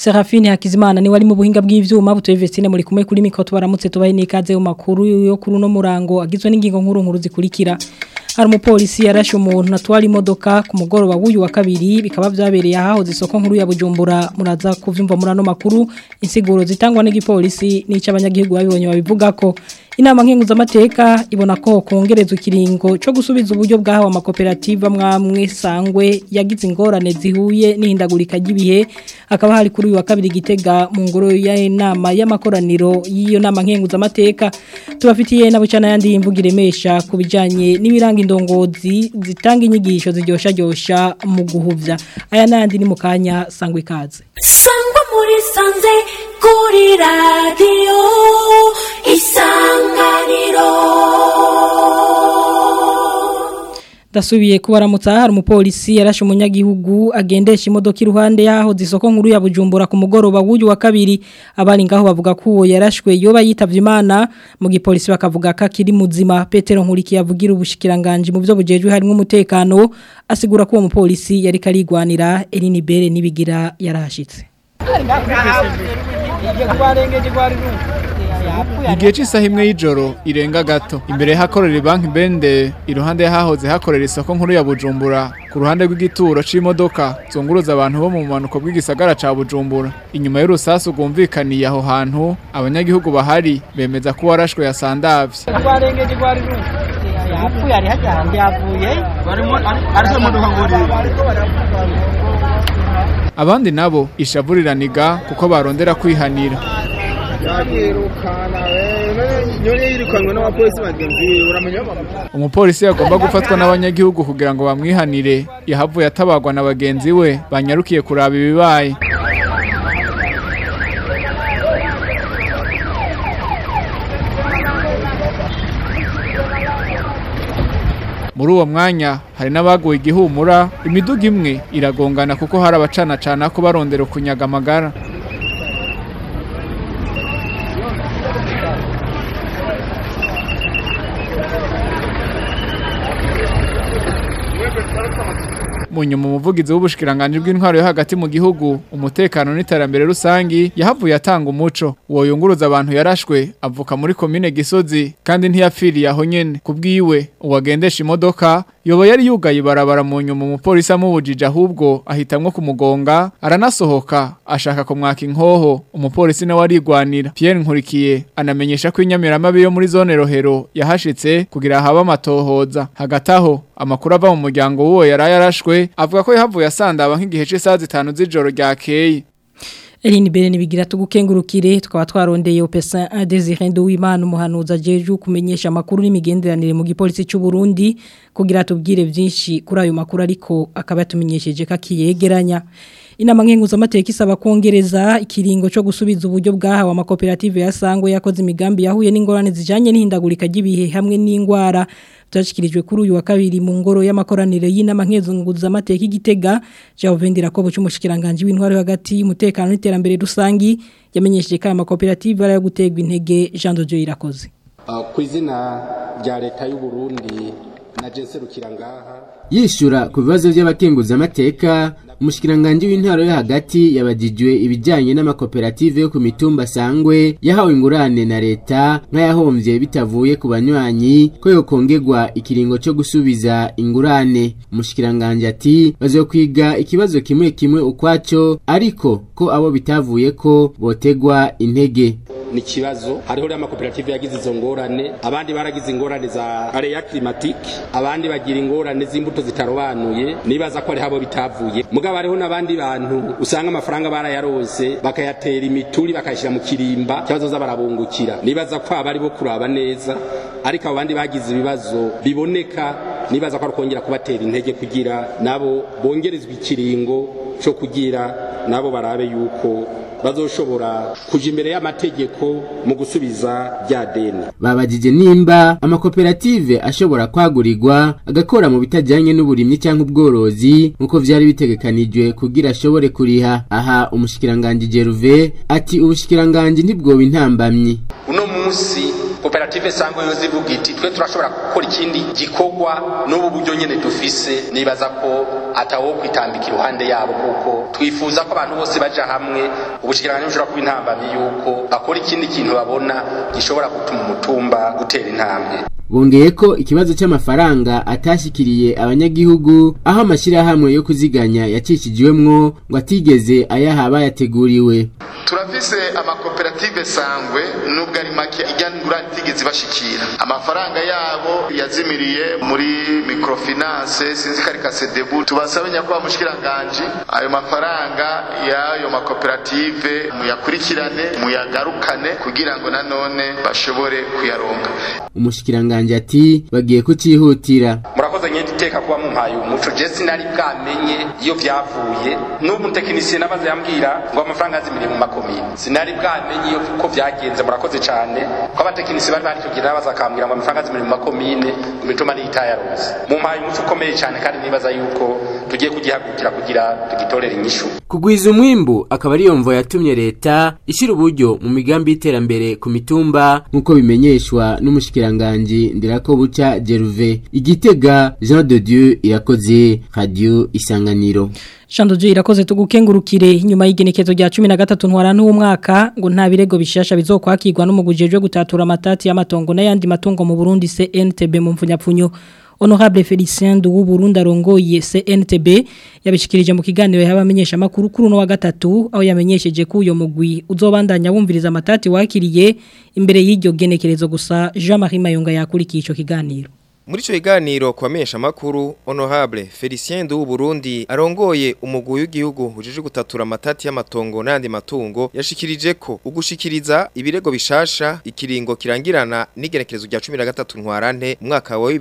Serafine Hakizimana ni wari mu buhinga bw'ivyuma butoye Vestine muri kumwe kuri mikro tubaramutse tubaye nikaze mu makuru yo kuri no murango agizwe n'ingingo nkuru nkuru zikurikira hari umupolisi yarashe umuntu atwara imodoka ku mugoroba w'uyu wa kabiri bikaba byabereye aho zisoko nkuru ya Bujumbura muraza kuvyumva muri ano makuru insiguro zitangwa n'igipolisi n'ico abanyagihugu babibonye babivuga ko inama nkenguzamateka ibona ko kongerezwa ikiringo cyo gusubiza uburyo bwahawe amakoperative amwamwe sangwe yagize ingorane zihuye n'ihindagurika ry'ibihe hakaba hari kuri uyu wa kabiri gitega mu ngoro y'inama y'amakoraniro y'iyo nama nkenguzamateka tubafitiye na bucana yandi imvuga iremesha ku bijyanye n'ibiranga indongozi zitanga inyigisho ziryoshya mu guhuvya aya n'ayandi ni mu kanya sangwa ikaze sangwa muri sanze kuri radiyo isanganiro Dasubiye kubaramutsa hari umupolisi yarashe umunyagihugu agendesha imodoka iruhande yaho zisoko nkuru ya Bujumbura ku mugoroba w'uyu wa kabiri abari ngaho bavuga ko uwo yarashwe yoba yitavye Imana mu gipolisi bakavuga ko akiri muzima Petero Nkuriki yavugira ubushikiranganje mu byo bujejwe harimo umutekano asigura ko uwo mupolisi yari karigwanira Eline Bere nibigira yarashitse Igihe cy'isaha imwe y'ijoro irenga gato imbere hakorera banki bende iruhande hahoze hakorera isoko nkuru ya Bujumbura ku ruhande rw'igituro c'imodoka zunguruza abantu bo mu manuko bw'igisagara ca Bujumbura inyuma y'urusasu rwumvikaniye aho hantu abanyagihugu bahari bemeza ko warashwe yasandavye twarengeje rwari ruzi yapfuye ari hajya hanze yavuye ariko imodoka nguri abandi nabo ishavuriraniga kuko barondera kwihanira yirukana nyone yirukanwe n'abapolisi bagenzi biwe uramenya bamuta umupolisi yagomba gufatwa n'abanyagihugu kugira ngo bamwihanire yahavuye atabagwa na bagenzi we banyarukiye kuraba ibibaye muri uwo mwanya hari n'abaguye igihumura imiduga imwe iragongana kuko hari abacana cana ko barondera kunyaga amagara mu nyuma umuvugizi w'ubushikiranganje bw'intwaro yo hagati mu gihugu umutekano n'iterambere rusangi yahavuye atanga umuco uwo yunguruza abantu yarashwe avuka muri komine gisozi kandi ntiyapfiriye aho nyene kubwiwe uwagendesha imodoka yoba yari yugaye ibarabara mu nyuma umupolisi amubujije ahubwo ahitamwo kumugonga aranasohoka ashaka kumwaka inkoho umupolisi nawe arigwanira Pierre Nkurikiye anamenyesha ko inyamiramabi yo muri zone rohero yahashitse kugira habe amatohoza hagati aho amakuru ava mu muryango w'uwo yari yarashwe avuga ko yahavuye asandaba nk'igihe cy'isaha zitanu z'ijoro ryakeye Eline Bere nibigira tugukengurukire tukaba twarondeye Opesa Desire Nduwimana umuhanuza jeju kumenyesha makuru n'imigenderanire mu gipolisi cy'u Burundi kugira tubwire byinshi kuri ayo makuru ariko akaba yatumenyesheje kakiyegeranya inama nkenguza amateka isaba kongereza ikiringo cyo gusubiza uburyo bwahawe amakoperative yasangwe yakoze imigambi yahuye n'ingorane zijanye n'ihindagurika ry'ibihe hamwe n'ingwara byashyikirijwe kuri uyu wa kabiri mu ngoro y'amakoraniro y'inama nkenguza amateka igitega Javendera ko bucumushikiranganje w'intwaro hagati y'umutekano n'iterambere rusangi yamenyesheje ko aya makoperative ari ayo gutegwa intege Jean de Dieu irakoze ku izina rya leta y'u Burundi na jenserukira ngaha yishyura ku bibazo by'abakenguzamateka umushikiranganje w'intara yo hagati yabagijwe ibijyanye n'amakoperative yo ku mitumba sangwe yahawe ingurane na leta nk'ayahombye bitavuye ku banywanyi ko yokongerwa ikiringo cyo gusubiza ingurane umushikiranganje ati bazokwiga ikibazo kimwe kimwe ukwacyo ariko ko abo bitavuye ko botegwa intege ni ikibazo hariho rero amakoperative yagize izo ngorane abandi baragize ingorane za areya climatique abandi bagira ingorane z'imbuto zitarobanuye nibaza ko ari habo bitavuye mugabo hariho n'abandi bantu usanga amafaranga barayaronse bakayatera imituri bakayashyira mu kirimba ikibazo za barabungukira nibaza ko aba ari bo kuraba neza ariko abo bandi bagize ibibazo biboneka nibaza ko ari kongera kubatera intege kugira nabo bongerezwa ikiringo cyo kugira nabo barabe yuko bazoshobora kuja imbere y'amategeko mu gusubiza rya deni babajije nimba amakoperative ashobora kwagurirwa agakora mu bitajyanye n'uburimyi cyangwa ubworozi nk'uko vyari bitegekanijwe kugira ashobore kuriha aha umushikiranganje Jeruve ati ubushikiranganje ntibwoba intambamyi uno munsi koperative sangwe yo zivuga iti twe turashobora gukora ikindi gikorwa n'ubu buryo nyene dufise nibaza ko atawo kwitambika iruhande yabo kuko twifuza ko abantu bose baja hamwe ubushikiranganje bushobora kuba intambamyi yuko bakora ikindi kintu babona gishobora gutuma umutumba gutera intambwe bongeye ko ikibazo cy'amafaranga atashikiriye abanyagihugu aho amashyirahamwe yo kuziganya yacishijwemwo ngo atigeze ayaha abayateguriwe turafise amakoperative sangwe nubwo ari make ijya ngurane itigeze bashikira amafaranga yabo yazimiriye muri microfinance sinzi karika sedebu tubasabe nyakubahwa mushikiranganje ayo mafaranga y'ayo makoperative muyakurikirane muyagarukane kugira ngo nanone bashobore kuyaronka umushikiranganje ati bagiye kucihutira murakoze nyine iteka kuba mumpaye umuco je sinari bwamenye iyo vyavuye n'ubu tekinisiye nabaze yambwira ngo amafaranga azimiriye mu makomine sinari bwamenye iyo ko vyagenze murakoze cane ko abatekinisiye bari bari kugira nabaza akambwira ngo amafaranga azimiriye mu makomine mu mituma n'itayaronse mumpaye umuco ukomeye cane kandi nibaza yuko tugiye kugihagurukira kugira tugitorere inyishu kugwiza umwimbu akaba ariyo mvo yatumye leta ishyira uburyo mu migambi y'iterambere ku mitumba nk'uko bimenyeshwa n'umushikiranganji ndirakobuca Jeruve igitega Jean de Dieu irakoze radio isanganiro Shando je irakoze tugukengurukire nyuma y'igenekezo rya 13 ntwarana w'umwaka ngo nta birego bishasha bizokwakirwa n'umugujejwe gutatura amatati y'amatongo n'ayandi matongo mu Burundi CNTB mu mfunyapfunyo Honorable Felicien du Burundi arongoye CNTB yabishikirije mu kiganiro y'abamenyesha makuru kuri no wa gatatu aho yamenyesheje ko uyo mugwi uzobandanya wumviriza amatati wakiriye imbere y'iryo genekerezo gusa Jean-Marie Mayonga yakurikiye ico kiganiro Muri ico kiganiro kwamenyesha makuru Honorable Felicien du Burundi arongoye umugwi w'igihugu ujije gutatura amatati y'amatongo n'andi matungo yashikirije ko ugushikiriza ibirego bishasha ikiringo kirangirana n'igenekerezo rya 13 ntwarante umwaka wa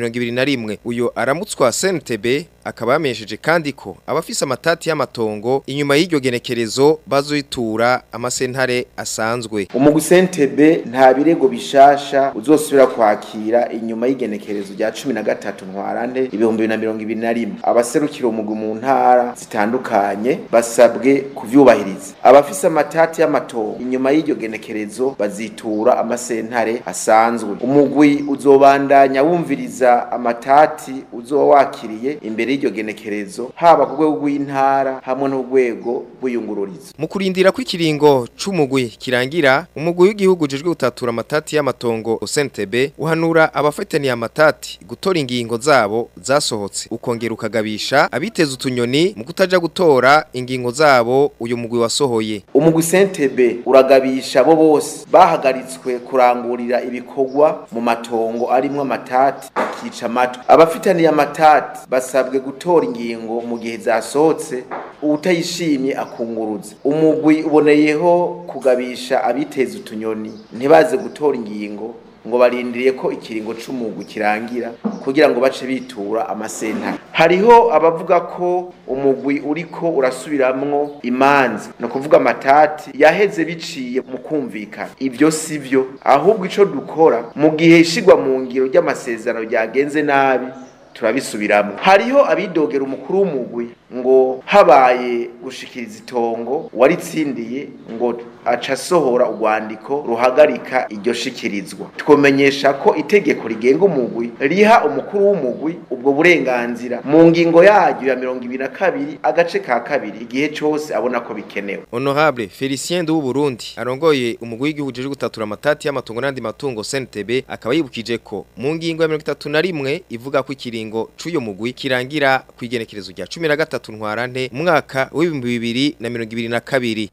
2021 uyo aramutswa CNTB akaba yamenyesheje kandi ko abafise amatati y'amatongo inyuma y'iryo genekerezo bazoyitura amasentare asanzwe umugwi CNTB nta birego bishasha uzosubira kwakira inyuma y'igenekerezo rya 13 ntwarante ibihumbi bibiri na mirongo ibiri na rimwe abaserukira umugwi mu ntara zitandukanye basabwe kuvyubahiriza abafise amatati y'amatongo inyuma y'iryo genekerezo bazitura amasentare asanzwe umugwi uzobandanya wumviriza amatati uzoba wakiriye imbere y'iryo genekerezo haba ku rwego rw'intara hamwe n'urwego rw'iyungururizo mu kurindira ko ikiringo c'umugwi kirangira umugwi w'igihugu ujejwe gutatura amatati y'amatongo CNTB uhanura abafataniye amatati gutora ingingo zabo zasohotse ukongera ukagabisha abiteza utunyoni mu kutaja gutora ingingo zabo uyu mugwi wasohoye umugwi CNTB uragabisha bo bose bahagaritswe kurangurira ibikorwa mu matongo arimwo amatati bakica amatwi abafitaniye amatati basabwe gutora ingingo mu gihe zasohotse utayishimye akunguruza umugwi uboneyeho kugabisha abiteza utunyoni ntibaze gutora ingingo ngo barindiriye ko ikiringo c'umugwi kirangira kugira ngo bace bitura amasentare hariho abavuga ko umugwi uriko urasubiramwo imanza no kuvuga amatati yaheze biciye mu kumvikana ivyo sivyo ahubwo ico dukora mu gihe ishigwa mu ngiro ry'amasezerano ryagenze nabi turabisubiramo hariho abidogera umukuru w'umugwi ngo habaye gushikiriza itongo waritsindiye ngo aca asohora urwandiko ruhagarika iryo shikirizwa twomenyesha ko itegeko rigenga umugwi riha umukuru w'umugwi ubwo burenganzira mu ngingo yaryo ya mirongo ibiri na kabiri agace ka kabiri igihe cose abona ko bikenewe Honorable Felicien du Burundi arongoye umugwi w'igihugu uje gutatura amatati y'amatungo n'andi matungo CNTB akaba yibukije ko mu ngingo ya 31 ivuga ko ikiringo c'uyo mugwi kirangira kwigenekerezo rya 13 ntwarante mwaka w'ibihumbi bibiri na mirongo ibiri na kabiri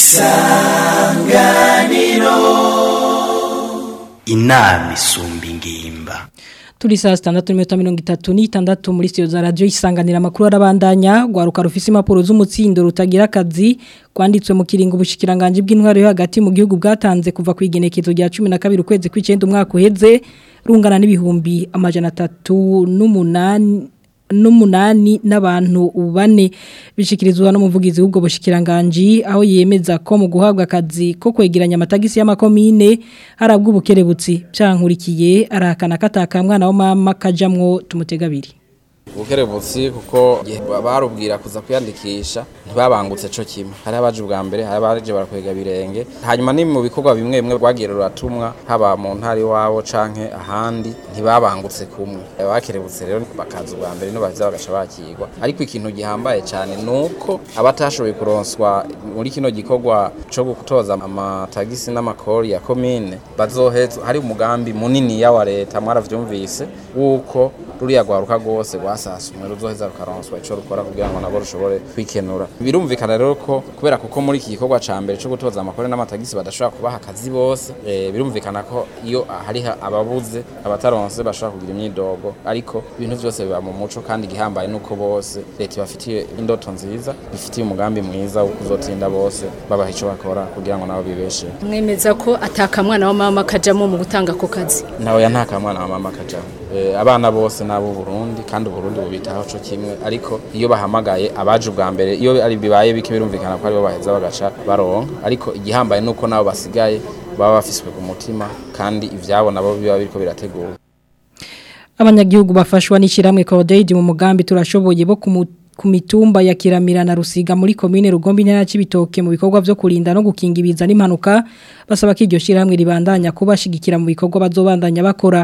isanganiro inama isumba ingimba Turi saa sitandatu n'iminota mirongo itatu n'itandatu muri studio za radio isanganira amakuru arabandanya rwaruka rufise impapuro z'umutsindo rutagira akazi kwanditswe mu kiringo ubushikiranganje bw'intwaro yo hagati mu gihugu bwatanze kuva ku igenekezo rya 12 ukwezi kw'icenda umwaka uheze rungana n'ibihumbi amajana 3 n'umunani n'abantu bane bishikirizwa n'umuvugizi w'ubwo bushikiranganje aho yemeza ko mu guhabwa akazi ko kwegeranya amatagisi y'amakomine harabwa ubukerebutsi byankurikiye arakana kataka mwana wa mama kajamwo tumutegabiri ubukerebutsi kuko igihe barubwira kuza kwiyandikisha ntibabangutse co kimwe hari abaje ubwa mbere hari abaje barakwega birenge hanyuma ni mu bikorwa bimwe bimwe rwagiye ruratumwa haba mu ntara iwabo canke ahandi ntibabangutse kumwe abakerebutse rero bakaza ubwa mbere no baheza bagaca bakirwa ariko ikintu gihambaye cyane nuko abatashoboye kuronswa muri kino gikorwa co gutoza amatagisi n'amakori ya komine bazohezwa hari umugambi munini ya wa leta mwaravyumvise wuko ruriya rwaruka rwose rwasasumwe ruzoheza rukaronswa ico rukora kugira ngo nabo rushobore kwikenura birumvikana rero ko kubera kuko muri iki gikorwa ca mbere co gutoza amakori n'amatagisi badashobora kubaha akazi bose e, birumvikana ko iyo hari ababuze abataronse bashobora kugira imyidogo ariko ibintu vyose biba mu muco kandi igihambaye nuko bose leta ibafitiye indoto nziza bifitiye umugambi mwiza wo kuzotinda bose babaha ico bakora kugira ngo nabo bibesheho mwemeza ko atakamwana wa mama kajamo mu gutanga ako kazi nawe ya nta kamwana wa mama kajamo e, abana bose nabo Burundi kandi Burundi bubitaho co kimwe ariko iyo bahamagaye abaje ubwa mbere iyo ari bibaye bike birumvikana ko aribo baheza bagaca baronka ariko igihambaye nuko nabo basigaye baba bafiswe ku mutima kandi ivyabo nabo biba biriko birategura abanyagihugu bafashwa n'ishiramwe Codeid mu mugambi turashoboye bo ku mitumba ya Kiramira na Rusiga muri commune Rugombi ntara y'Ibitoke mu bikorwa byo kurinda no gukinga ibiza n'impanuka basaba ko iryo shiramwe ribandanya kubashigikira mu bikorwa bazobandanya bakora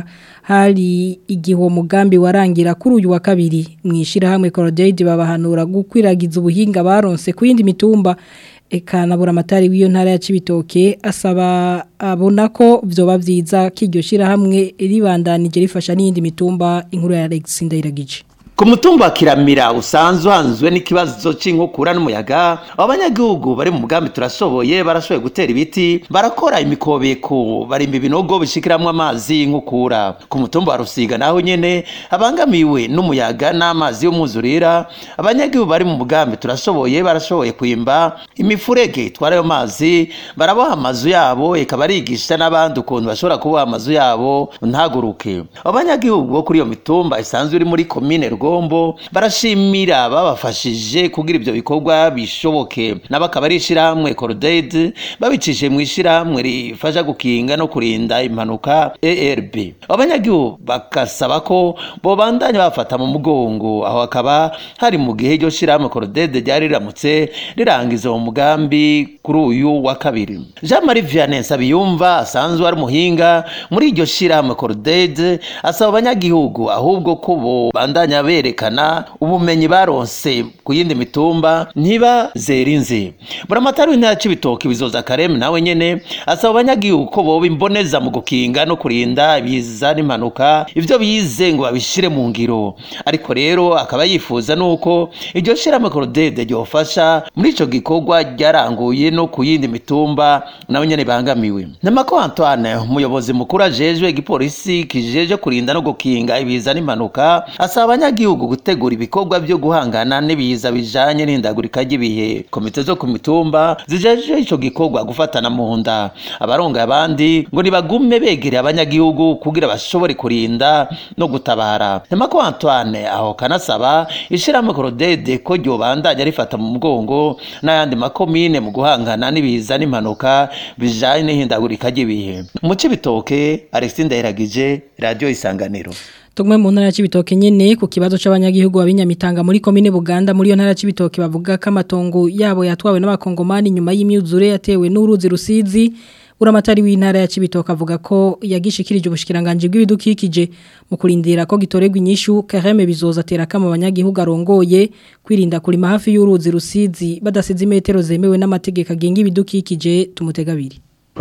hari igihe uwo mugambi warangira kuri uyu wa kabiri mu ishirahamwe Codeid babahanura gukwiragiza ubuhinga baronse ku yindi mitumba eka nabura amatari w'iyo ntara ya Cibitoke asaba abona ko vyoba vyiza kiryo shirahamwe ribandanije rifasha n'iyindi mitumba inkuru ya Alex Ndayiragije ku mutumba wa kiramira usanzwe uhanzwe n'ikibazo cy'inkukura n'umuyaga abanyagihugu bari mu mugambi turashoboye barashoboye gutera ibiti barakora imikobeko barimba ibinogo bishikiramwo amazi y'inkukura ku mutumba wa rusiga naho nyene abangamiwe n'umuyaga n'amazi y'umwuzurira abanyagihugu bari mu mugambi turashoboye barashoboye kwimba imifurege itwara ayo mazi baraboha amazu yabo eka barigisha n'abandi ukuntu bashobora kuboha amazu yabo ntaguruke abanyagihugu bo kuri iyo mitumba isanzwe iri muri komine rugombo barashimira babafashije kugira ibyo bikorwa bishoboke nabo akaba ari ishyirahamwe korodede babicishije mu ishyirahamwe rifasha gukinga no kurinda impanuka erb abanyagihugu bagasaba ko bobandanya bafata mu mugongo aho hakaba hari mu gihe iryo shyirahamwe korodede ryari riramutse rirangiza uwo mugambi kuri uyu wa kabiri jean marie vianney nsabiyumva asanzwe ari umuhinga muri iryo shyirahamwe korodede asaba abanyagihugu ahubwo ko bobandanya berekana ubumenyi baronse ku yindi mitumba ntibazera inzi buramatari w'intara c'ibitoki bizoza kareme nawe nyene asaba abanyagihugu ko boba imboneza mu gukinga no kurinda ibiza n'impanuka ivyo bize ngo babishire mu ngiro ariko rero akaba yifuza nuko iryo shirahamwe korodede ryofasha muri ico gikorwa ryaranguye no ku yindi mitumba nawe nyene bangamiwe namako antoine umuyobozi mukuru ajejwe igipolisi kijeje kurinda no gukinga ibiza n'impanuka asaba abanyagihugu gutegura ibikorwa byo guhangana n'ibiza bijanye n'ihindagurika ry'ibihe komite zo ku mitumba zijeje ico gikorwa gufatana mu nda abaronga abandi ngo nibagume begereye abanyagihugu kugira bashobore kurinda no gutabara namako antoine aho kanasaba ishirahamwe korodede ko ryobandanya rifata mu mugongo n'ayandi makomine mu guhangana n'ibiza n'impanuka bijanye n'ihindagurika ry'ibihe mu cibitoke alexis ndahiragije radio isanganiro Tugme mu ntara y'ibitoke nyene ku kibazo c'abanyagihugu babinyamitanga muri komine Buganda muri yo ntara y'ibitoke bavuga ko amatongo yabo yatwawe n'abakongomani nyuma y'imyuzure yatewe n'uruzi rusizi uramatari w'intara ya Cibitoke avuga ko yagishikirije ubushikiranganje bw'ibidukikije mu kurindira ko gitoregwa inyishu Kareme bizoza tera kama abanyagihugu arongoye kwirinda kurima hafi y'uruzi rusizi badasize imetero zemewe n'amategeko agenga ibidukikije tumutegabiri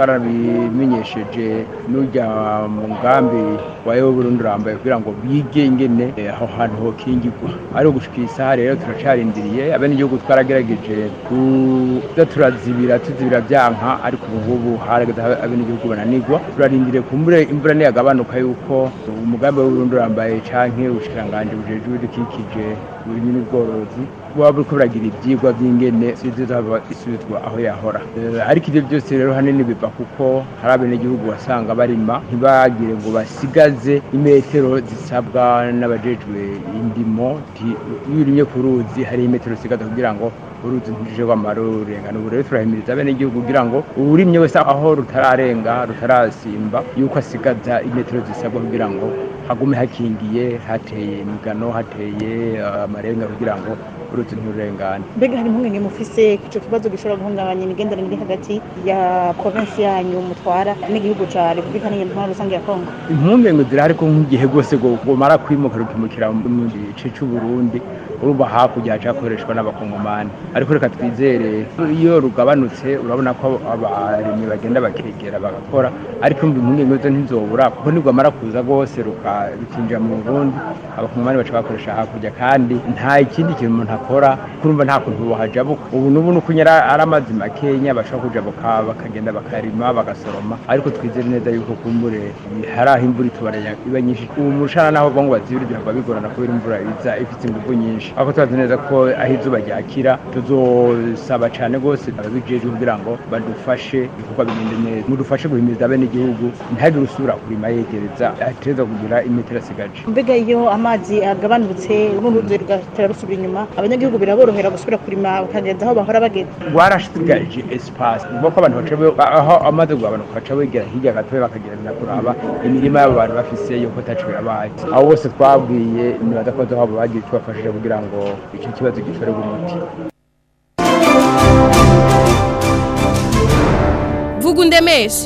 twarabimenyesheje n'ujya mu mugambi wayo Burundi urambaye kugira ngo bige ingene aho hantu hokingirwa ari ugushikira isaha rero turacarindiriye abene igihugu twaragerageje kuza turazibira tuzibira byanka ariko ubu ngubu harageze abene igihugu bananigwa turarindiriye kumbure imvura niyagabanuka yuko umugambi wa Burundi urambaye canke ubushikiranganje bujeje ibidukikije uburimyi n'ubworozi buba buriko buragira ivyigwa vy'ingene sizizaba isubizwa aho yahora ariko ivyo byose rero hanini biva kuko hari abenegihugu wasanga barima ntibagire ngo basigaze imetero zisabwa n'abajejwe indimo iyo urimye ku ruzi hari imetero zisigaza kugira ngo uruzi ntujije rwamara rurengana ubu rero turahimiriza abenegihugu kugira ngo uwurimye wese aho rutararenga rutarasimba yuko asigaza imetero zisabwa kugira ngo hagume hakingiye hateye imigano hateye uh, amarenga kugira ngo uruzi ntirurengane mbega hari impungenge mufise ico kibazo gishobora guhungabanya imigenderanire hagati ya provinsi yanyu mutwara n'igihugu ca repubulika n'inyantwaro rusange ya kongo impungenge zirahari ko nk'igihe rwose gomara kwimuka rukimukira mu gice c'uburundi urumva hakurya haca hakoreshwa n'abakongomani ariko reka twizere iyo rugabanutse urabona ko abarimyi bagenda bakegera bagakora ariko umva impungenge zo ntizobura kuko nirwamara kuza rwose rukinjira mu burundi abakongomani baca bakoresha hakurya kandi nta ikindi kintu umuntu akora kurumva nta kuntu bohajabuka ubu n'ubu ni uko nyara ari amazi makenya bashobora kujabuka bakagenda bakarima bagasoroma ariko twizere neza yuko kumbure hari aho imvura itubaranya iba nyinshi ubu mushana naho ngo bazibire bihava bigorana kubera imvura iza ifite ingufu nyinshi ariko tubazi neza ko aho izuba ryakira tuzosaba cyane rwose ababijejwe kugira ngo badufashe ibikorwa bigende neza mudufashe guhimiriza bene igihugu ntihagire usubira kurima yegereza ategereza kugira imetero asigaje mbega iyo amazi agabanutse n'uruzi rugatera rusubira inyuma abanyagihugu biraborohera gusubira kurima bakagenda aho bahora bagenda rwarashigaje espace ubwo ko abantu baca aho amaze kugabanuka baca begera hirya gatoya bakagenda kuraba imirima y'abo bantu bafise yuko tacu yabaye abo bose twabwiye nibaza ko habo bagiye tubafashije kugira ngo icyo kibazo gitorerwe umuti vuga undemeshe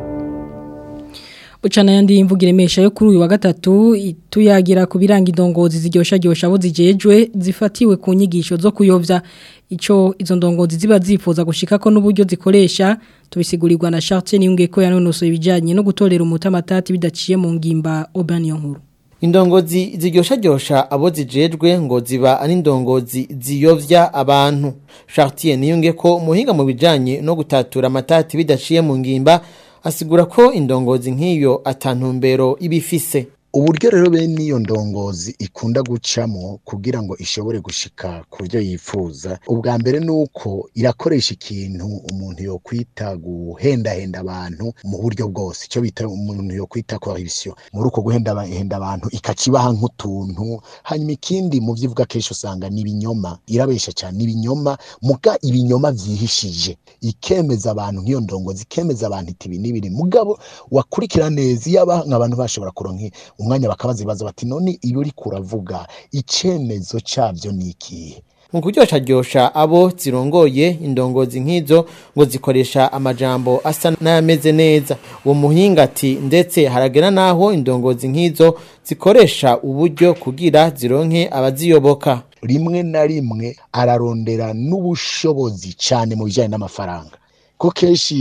Bucana yandi imvuga iremesha yo kuri uyu wa gatatu tuyagira ku biranga indongozi ziryosha ryosha abo zijejwe zifatiwe ku nyigisho zo kuyovya ico izo ndongozi ziba zifuza gushika ko n'uburyo zikoresha tubisigurirwa na Chartier niyunge ko yanonosoye ibijanye no gutorera umutamatati bidaciye mu ngimba Oban nkuru Indongozi ziryosha ryosha abo zijejwe ngo ziba ari indongozi ziyovya abantu Chartier niyunge ko muhinga mu bijanye no gutatura amatati bidaciye mu ngimba asigura ko indongozi nk'iyo atantumbero ibifise uburyo rero bene iyo ndongozi ikunda gucamo kugira ngo ishobore gushika ku byo yifuza ubwa mbere ni uko irakoresha ikintu umuntu yo kwita guhendahenda abantu mu buryo bwose icyo bita umuntu yo kwita corruption muri uko guhendahenda abantu ikakibaha nk'utuntu hanyuma ikindi mu byo ivuga kenshi usanga ni ibinyoma irabesha cyane ni ibinyoma muga ibinyoma vyihishije ikemeza abantu nk'iyo ndongozi ikemeza abantu iti ibi n'ibiri mugabo wakurikira neza iyo abantu bashobora kuronka umwanya bakabaza ibibazo bati none iyo uri kuravuga icyemezo cyabyo ni ikihe mu kuryoshya ryosha abo zirongoye indongozi nk'izo ngo zikoresha amajambo asa n'ameze neza uwo muhinga ati ndetse haragera n'aho indongozi nk'izo zikoresha uburyo kugira zironke abaziyoboka rimwe na rimwe ararondera n'ubushobozi cyane mu bijyanye n'amafaranga ko kenshi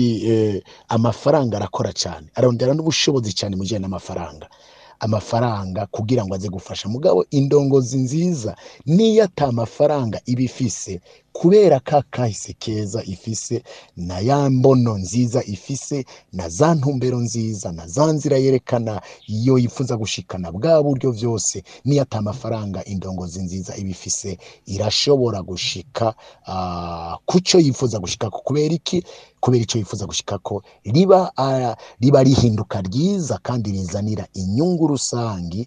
amafaranga arakora cyane ararondera n'ubushobozi cyane mu bijyanye n'amafaranga amafaranga kugira ngo aze gufasha mugabo indongozi nziza niyo ata mafaranga iba ifise kubera ka kahise keza ifise na ya mbono nziza ifise na za ntumbero nziza na za nzira yerekana iyo yifuza gushikana bwa buryo byose niyo ata mafaranga indongozi nziza iba ifise irashobora gushika uh, kucyo yifuza gushika kubera iki kubera icyo yifuza gushika ko riba uh, riba rihinduka ryiza kandi rizanira inyungu rusangi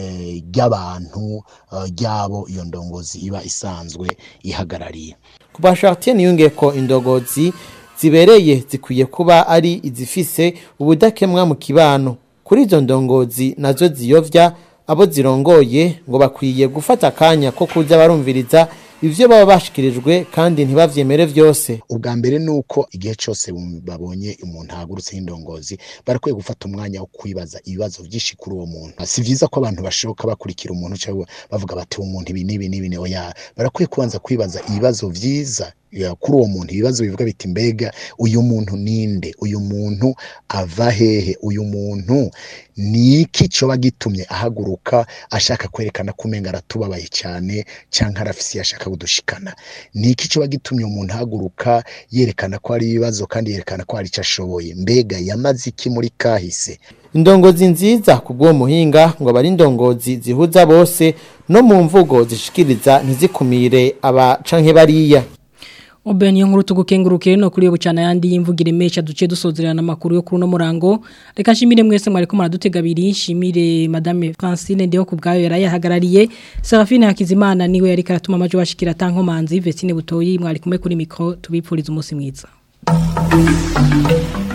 ry'abantu ryabo iyo ndongozi iba isanzwe ihagarariye ku bashartiye niyunge ko indongozi zibereye zikwiye kuba ari izifise ubudakemwa mu kibano kuri izo ndongozi nazo ziyovya abo zirongoye ngo bakwiye gufata akanya ko kuza barumviriza ivyo baba bashikirijwe kandi ntibavyemere vyose ubwa mbere nuko igihe cyose babonye umuntu ahagurutse indongozi barakwiye gufata umwanya wo kwibaza ibibazo byinshi kuri uwo muntu si vyiza ko abantu bashoka bakurikira umuntu cyangwa bavuga bati uwo muntu ibi n'ibi n'ibi oya barakwiye kubanza kwibaza ibibazo vyiza kuri uwo muntu ibibazo bivuga biti mbega uyu muntu ninde uyu muntu ava hehe uyu muntu ni iki coba gitumye ahaguruka ashaka kwerekana ko umenga aratubabaye cyane cyangwa arafise yashaka kudushikana ni iki coba gitumye umuntu ahaguruka yerekana ko hari ibibazo kandi yerekana ko hari icyo ashoboye mbega yamaze iki muri kahise indongozi nziza ku bw'uwo muhinga ngo aba ari indongozi zihuza bose no mu mvugo zishikiriza ntizikumire aba canke bariya Oben yo nkuru tugukenguruke no kuri yo bucana yandi yimvugira imesha duce dusozerana makuru yo kuri no murango reka nshimire mwese mwari ko muradutega biri nshimire madame Francine ndeho kubgayo yarayahagarariye Serafine Hakizimana niwe yari karatuma amajo bashikira tankomanzi Vestine Butoyi mwari kumwe kuri micro tubipfuriza umunsi mwiza